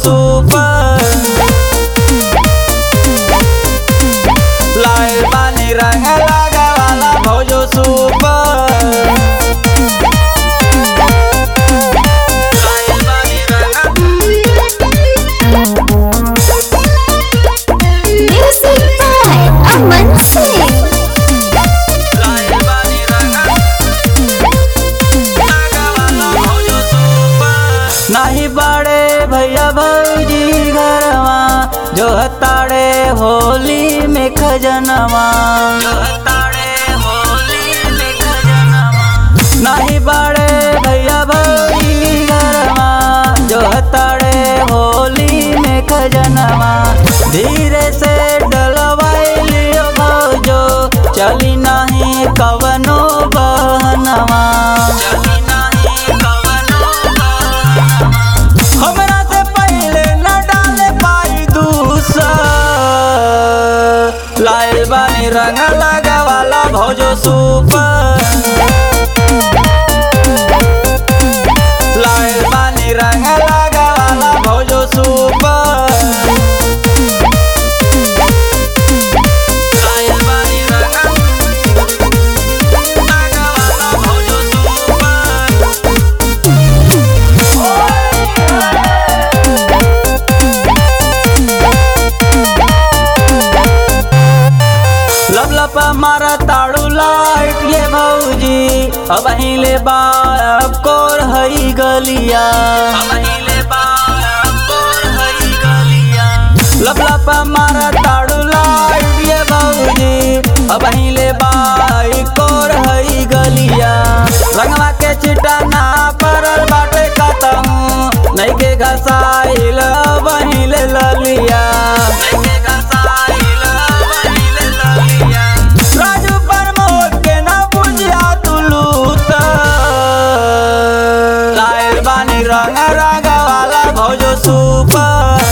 Super लाल बानी रंग लगा वाला भौजो सुपर लाल बानी रंग Music by Aman Singh. लाल बानी रंग लगा वाला भौजो सुपर नाही बड़े भैया भौजी घरवा जो हताड़े होली में खजनवा जो हताड़े होली में खजनवा नाही बड़े भैया भौजी घरवा जो हताड़े होली में खजनवा धीरे से डलवाई लियो भौजो चली नाही कवनो बहनवा चली नाही कवनो बहनवा हमरा से पहले न डाले पाई दूसर लाल बानी रंग लगा वाला भौजो सुपर लाल बानी रंग लगा वाला भौजो सुपर लाल बानी रंग लगा वाला भौजो सुपर लब लब मारा ताड़ू लाइट ये भौजी अब हिले बाप कोर हई गलिया अब हिले बाप कोर हई गलिया लब लब मारा ताड़ू लाइट ये भौजी अब हिले बाई कोर हई गलिया रंगवा के चिटा ना परल बाटे कतहूँ नहीं के घसाइल बहिले ललिया नहीं के घसाइल बहिले ललिया राजू प्रमोद के ना बुझिया तू लूट लाल बानी रंग रंग वाला भौजो सुपर